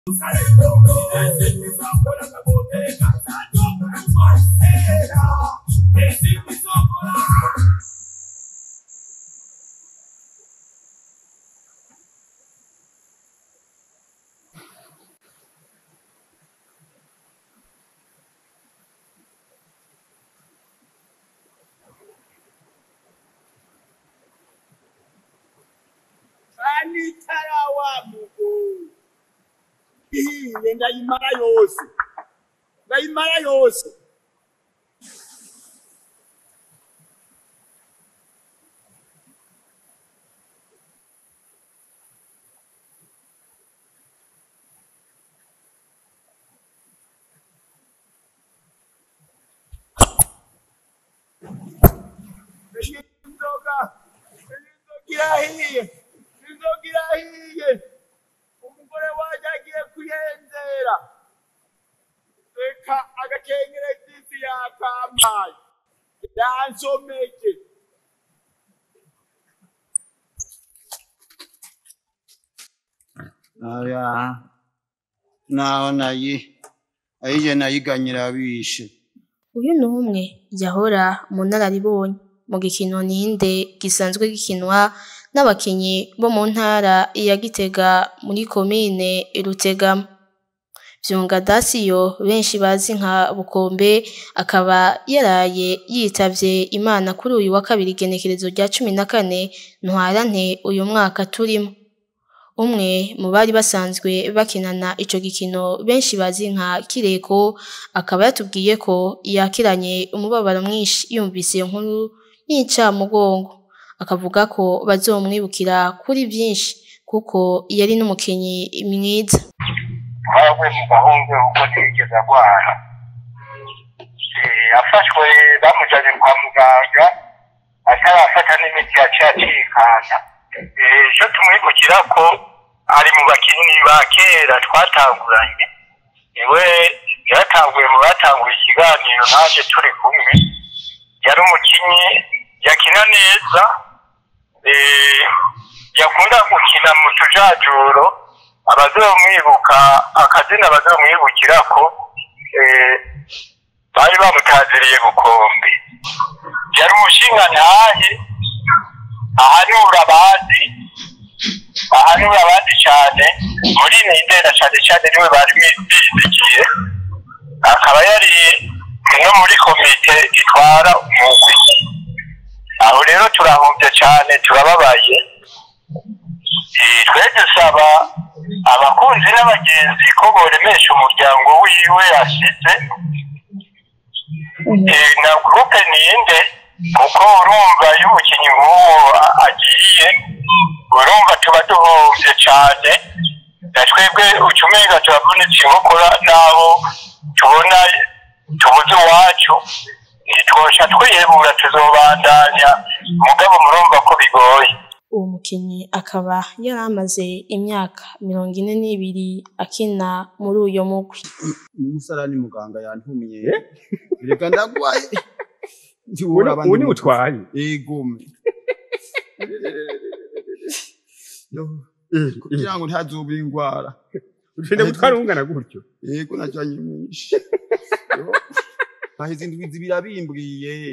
anitara wa mugo ihiye ndayimara yose ndayimara yose iyi nzoga iyi nzoga irahiye inzoga irahiye umugore wanjye agiye kuyenzera reka agakengere k'isi yakampaye yansomeje Aya, naho nayi ayije nayiganyira bishe Uyu ni umwe yahora mu nararibonye mu gikino ninde gisanzwe gikinwa n'abakinyi bo mu ntara ya Gitega muri komine Rutegama. Vyonga Dasiyo benshi bazi nka Bukombe akaba yaraye yitavye Imana kuri uyu wa kabiri igenekerezo rya cumi na kane ntwarante uyu mwaka turimo. Umwe mu bari basanzwe bakinana ico gikino benshi bazi nka Kireko akaba yatubwiye ko yakiranye umubabaro mwinshi yumvise iyo nkuru y'incamugongo akavuga ko bazomwibukira kuri vyinshi kuko yari n'umukinyi mwiza. twavuye mu gahungu ubwo ntiyigeze arwara Eh, afashwe bamujanye kwa muganga atarafata n'imiti yaciye acikana Eh, ico tumwibukira ko ari mu bakinyi ba kera twatanguranye niwe yaratanguye mu batanguye ikiganiro naje turi kumwe yari umukinyi yakina neza eh, yakunda gukina mu tujajuro abazomwibuka akazina bazomwibukirako eh, bari bamutaziriye bukombe yari umushinga ntahe ahanura abandi ahanura abandi cyane muri nindera cyane cyane niwe bari bizigiye akaba yari no muri komite itwara umugwi aho rero turahombye cyane turababaye Eh, twe dusaba abakunzi n'abagenzi ko boremesha umuryango wiwe yasize Eh, na gurupe ninde kuko urumva iyo umukinnyi nk'uwo a- agiye urumva tuba duhombye cyane na twebwe ucumenga turavunitse inkokora n'aho tubona tubuze iwacu ntitwosha twihebura tuzobandanya mugabo murumva ko bigoye Uwo mukinyi akaba yari amaze imyaka mirongo ine n'ibiri akina muri uyo mugwi. umusarani muganga yantumye reka ndagwaye ubu ubu ni utwaye egume kugira ngo ntazuba ingwara ugenda gutwara ungana gutyo yego najanye mwinshi haheze indwi zibiri abimbwiye